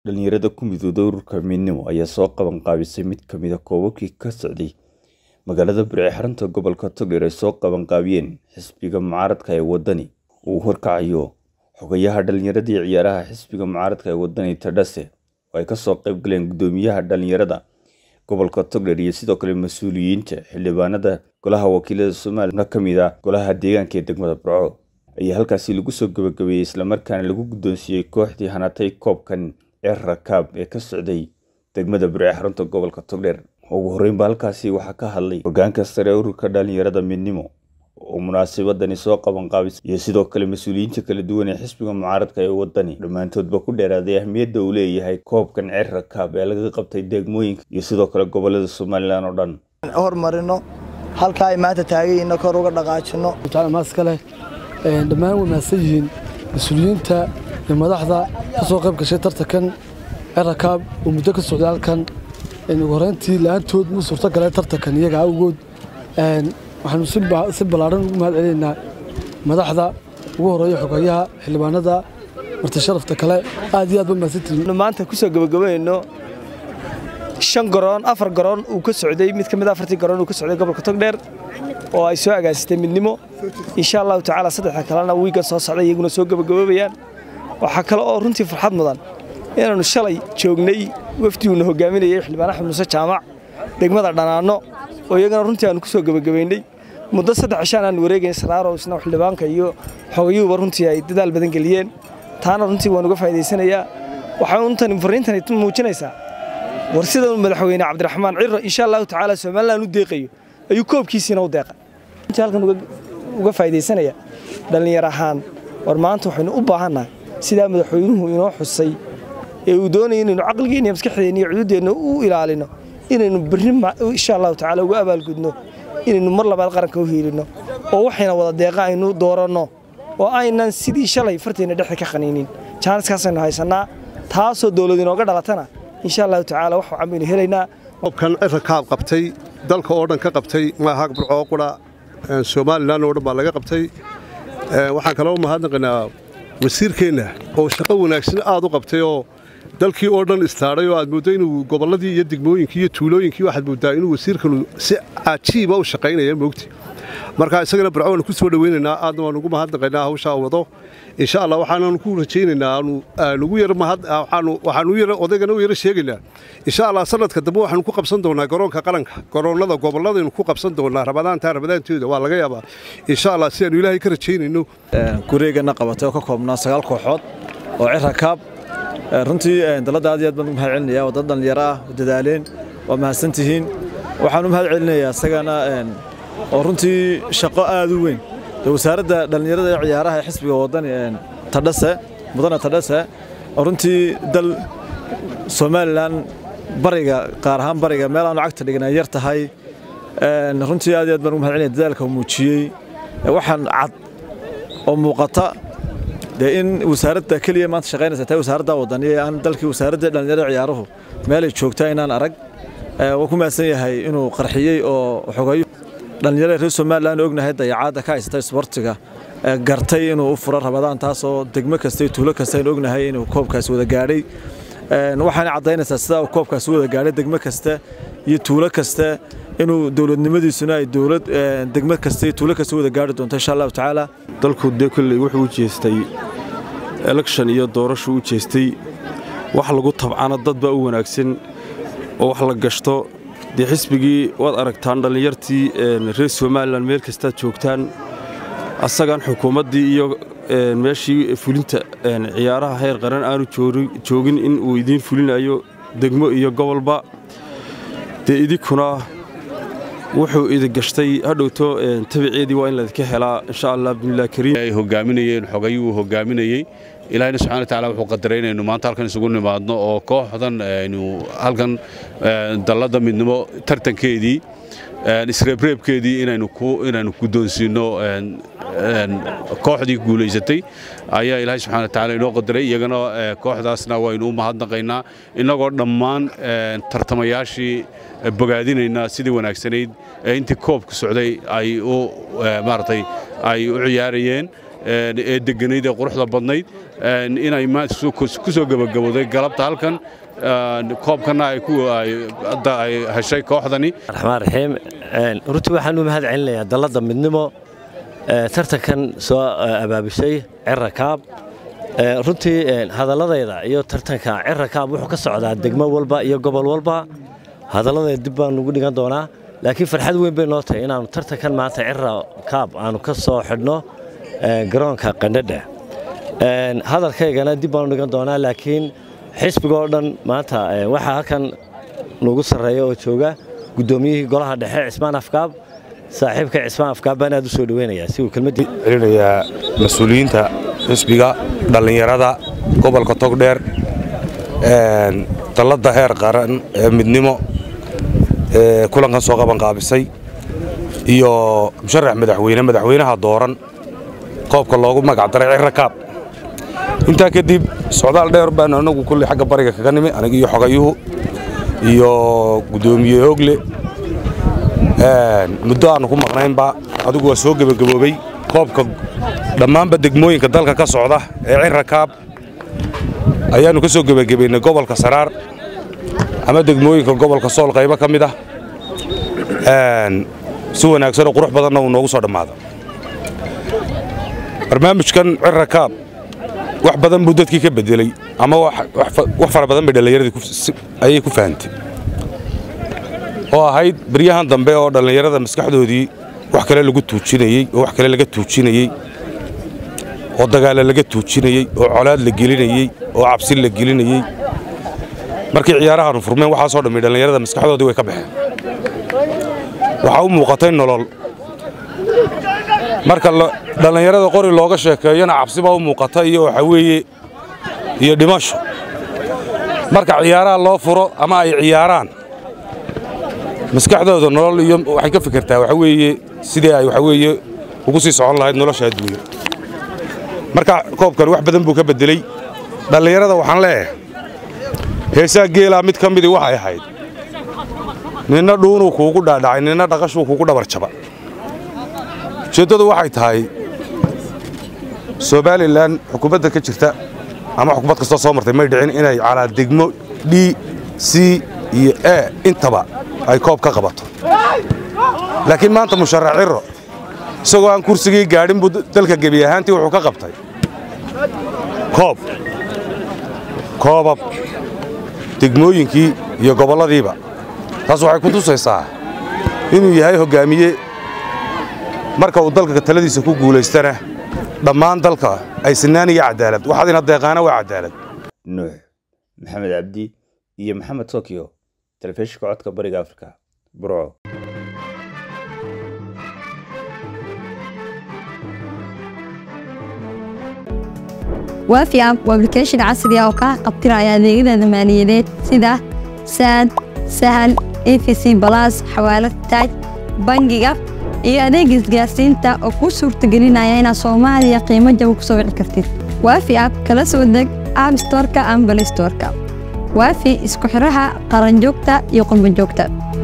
dhalinyarada ku midowday ururka midnimo ayaa soo qaban qaabisay mid ka mid a koobabkii ka socday magaalada burce xarunta gobolka togdheer ay soo qaban qaabiyeen xisbiga mucaaradka ee wadani uu horkacayo xogayaha dhalinyarada iyo ciyaaraha xisbiga mucaaradka ee wadani tadhase oo ay kasoo qayb galeen guddoomiyaha dhalinyarada gobolka togdheer iyo sidoo kale mas-uuliyiinta xildhibaanada golaha wakiilada somalilan ka mid ah golaha deegaanka ee degmada burco ayaa halkaasi lagu soo gabagabeeyey islamarkaana lagu guddoonsiiyey kooxdii hanatay koobkan ceer rakaab ee ka socday degmada burce xarunta gobolka togdheer ugu horreynba halkaasi waxaa ka hadlay hogaanka sare ee ururka dhalinyarada midnimo oo munaasabadani soo qaban qaabisay iyo sidoo kale mas-uuliyiinta kala duwan ee xisbiga mucaaradka ee wadani dhammaantoodba ku dheeraaday ahmiyadda uu leeyahay koobkan ceer rakaab ee laga qabtay degmooyinka iyo sidoo kale gobolada somalilan oo dhan hormarino halka ay maanta taagayina kor uga dhaqaajino maaskale dhammaan way mahadsan yihiin mas-uuliyiinta iyo madaxda ka soo qayb gashay tartankan cerakaab oo muddo ka socday halkan ugu horeyntii la-aantood muu suurto galeen tartankan iyaga awgood waxaanu si ballaaran ugu mahad celinaynaa madaxda ugu horeeya xogayaha xildhibaanada marti sharafta kale aad iyo aad ba mahadsantihiin maanta kusoo gabagabayno shan garoon afar garoon uu ka socday mid ka mid afartii garoon uu ka socday gobolka togdheer oo ay soo agaasitay midnimo insha allahu tacaala saddexda kalena wiigan soo socday iyaguna soo gabagaboobayaan waxaa kale oo runtii farxad mudan inaannu shalay joognay wafdiguuna hogaaminayay xildhibaan axmed muuse jaamac degmada dhanaanno oo iyagana runtii aanu ku soo gabagabaynay muddo saddex cishaan aan wareegayn saraaro isna xildhibaanka iyo xogayuhuba runtii ay dadaal badan geliyeen taana runtii waan uga faa'idaysanayaa waxay untani fariintani muujinaysaa war sida madaxweyne cabdiraxmaan ciro insha allahu tacaala somalilan u deeqayo ayuu koobkiisiina u deeqay intii halkan uga faa'iidaysanaya dhallinyar ahaan war maanta waxaynu u baahannahay sidaa madaxweynuhu inoo xusay ee uu doonaya inaynu caqligeenna iyo maskaxdeenna iyo cududeenna u ilaalino inaynu berri insha allahu tacaala uga abaalgudno inaynu mar labaad qaranka u hiilinno oo waxayna wada deeqa aynu dooranno oo aynan sidii shalay farteenna dhexda ka qaniinin jaaniskaasaynu haysannaa taasoo dowlad inooga dhalatana insha allahu tacaala wax wacan baynu helaynaa koobkan cirakaab qabtay dalka oo dhan ka qabtay maaha burcoo qura somalilan oo dhan baa laga qabtay waxaan kaloo mahadnaqaynaa wasiirkeenna oo shaqo wanaagsan aad u qabtay oo dalkii oo dhan istaadhay oo aad mooddo inuu gobolladii iyo degmooyinkii iyo tuulooyinkii waxaad mooddaa inuu wasiirkanu si cajiiba u shaqaynaya moogti marka isagana burco waanu ku soo dhowaynaynaa aadna waanu ugu mahadnaqaynaa hawshaa wado insha allah waxaananu ku rajaynaynaa waxaanu odaygana u yaro sheegaynaa insha allah sanadka dambe waxaanu ku qabsan doonaa garoonka qaranka garoonnada gobolladaynu ku qabsan doonaa rabadaantaa rabadaantooda waa laga yaabaa insha allah si aanu ilaahay ka rajaynayno gureegana qabatay oo ka koobnaa sagaal kooxood oo cirakaab runtii dalladda aad iyo aad baan ugu mahad celinaya waa dad dhallinyaro ah oo dadaaleen waa mahadsantihiin waxaan u mahad celinayaa isagana oo runtii shaqo aad u weyn wasaaradda dhallinyarada ee ciyaaraha ee xisbiga wadani tadhase mudane tadhase oo runtii dal somalilan bariga qaar ahaan bariga meel aanu cagta dhigin ay yar tahay runtii aad iyo aad baan ugu mahad celinaya dadaalka uu muujiyey waxaan cad oo muuqata dee in wasaaradda keliya maanta shaqaynaysa tahay wasaaradda wadani aan dalkii wasaaradda dhallinyarada ciyaaruhu meelay joogtaa inaan arag waa ku mahadsan yahay inuu qarxiyey oo xogayo dhallinyarada reer somalilan ognahay dayacaadda ka haysata isboortiga gartay inuu u furo rabadaan taasoo degmo kasta iyo tuulo kasta aynu ognahay inuu koobkaasi wada gaadhay waxaana caddaynaysaa sidaa uu koobkaasi wada gaadhay degmo kasta iyo tuulo kasta inuu dowladnimadiisuna ay dowlad degmo kasta iyo tuulo kasta wada gaari doonto insha allahu tacaala dalku dee kolley wuxuu u jeestay election iyo doorashu u jeestay wax lagu tabcana dad baa u wanaagsan oo wax la gashto dee xisbigii waad aragtaan dhallinyartii reer somalilan meel kastaad joogtaan asagaan xukuumaddii iyo meeshii fulinta ciyaaraha heer qaran aanu joogin in uu idiin fulinayo degmo iyo gobolba dee idinkuna wuxuu idin gashtay hadhowto tabiceedii waa in laydinka helaa insha allah bimilah kariim ay hogaaminayeen xogayuu hogaaminayey ilaahina subxana wataala wuxuu qadaray inaynu maanta halkan isugu nimaadno oo kooxdan aynu halkan dalladda midnimo tartankeedii isreebreebkeedii inaynu guddoonsiinno kooxdii guulaysatay ayaa ilaahay subxana wataala inoo qadaray iyagana kooxdaasna waynu u mahadnaqaynaa innagoo dhammaan tartamayaashii bogaadinaynaa sidii wanaagsanayd ee intii koobka socday ay u maaragtay ay u ciyaarayeen ee degganayd ee quruxda badnayd inay ku soo gebagabowday galabta halkan koobkana ay hadda ay heshay kooxdani raxmaan raxiim runtii waxaan u mahad celinayaa dalladda midnimo tartankan soo abaabishay cirakaab runtii hadalladayda iyo tartanka cirakaab wuxuu ka socdaa degmo walba iyo gobol walba hadalladayda dib baan ugu dhigan doonaa laakiin farxad weyn bay noo tahay inaannu tartankan maanta cirakaab aanu ka soo xidhno garoonka qandhadha hadalkaygana dib baanu dhigan doonaa laakiin xisbigoo dhan maanta waxaa halkan nagu sarreeya oo jooga guddoomiyihii golaha dhexe cismaan afkaab saaxiibka cismaan afkaab baan aad u soo dhaweynayaa si uu kelmaddii celinayaa mas-uuliyiinta xisbiga dhallinyarada gobolka togdheer dalladda heer qaran ee midnimo ee kulankan soo qabanqaabisay iyo musharax madaxweyne madaxweynaha dooran qoobka loogu magacdaray cirakaab intaa kadib socdaal dheer baan anagu kulley xagga bariga kaga nimi aniga iyo xogayuhu iyo guddoomiye ogle muddo aannu ku maqnaynba adigu waa soo gebagaboobay koobka dhammaanba degmooyinka dalka ka socda ee cirakaab ayaannu ka soo gebagabaynay gobolka saraar ama degmooyinka gobolka sool qaybo ka mid ah si wanaagsanoo qurux badanna uu noogu soo dhammaado barnaamijkan cirakaab wax badan buu dadkii ka bedelay ama wax fara badan bay dhallinyaradii ayay ku fahantay oo ahayd beryahan dambe oo dhallinyarada maskaxdoodii wax kale lagu tuujinayey oo wax kale laga tuujinayey oo dagaalla laga tuujinayey oo colaad la gelinayey oo cabsi la gelinayey markii ciyaarahaanu furmeen waxaasoo dhammi dhallinyarada maskaxdoodii way ka baxeen waxaa u muuqatay nolol marka dhallinyarada qori looga sheekeeyana cabsibaa u muuqata iyo waxaa weeye iyo dhimasho marka ciyaaraha loo furo ama ay ciyaaraan maskaxdooda nolol iyo waxay ka fikirtaa waxa weeye sidii ay waxa weeye ugu sii socon lahayd nolosha adduunya marka koobkan wax badan buu ka beddeley dhallinyarada waxaan leeyahay heesaa geelaa mid ka midii waxay ahayd ninna dhuunuu kuugu dhaadhacay ninna dhaqashuu kuugu dhabarjaba ujeeddadu waxay tahay somalilan xukuumadda ka jirta ama xukuumad kastoo soo martay may dhicin inay calaa degmo d c iyo e intaba ay koob ka qabato laakiin maanta musharax ciro isagoo aan kursigii gaadhin buu dalka gebi ahaantii wuxuu ka qabtay koob koobab degmooyinkii iyo gobolladiiba taas waxay ku tusaysaa inuu yahay hoggaamiye marka uu dalka taladiisa ku guulaystana dhammaan dalka ay sinaan iyo cadaalad waxaadina deeqaana waa cadaalad nuux maxamed cabdi iyo maxamed tokyo telefishinka codka bariga afrika burco waafi app waa application casri ah oo kaa qabtiraya adeegyada maaliyadeed sida saad sahal efc balas xawaalad taaj bangiga iyo adeeg isgaarsiinta oo kuu suurtagelinaya inaad soomaaliya qiimo jaba ku soo wici kartid waafi app kala soo deg app storeka ama balay storeka waafi isku xidhaha qaranjoogta iyo qurbanjoogta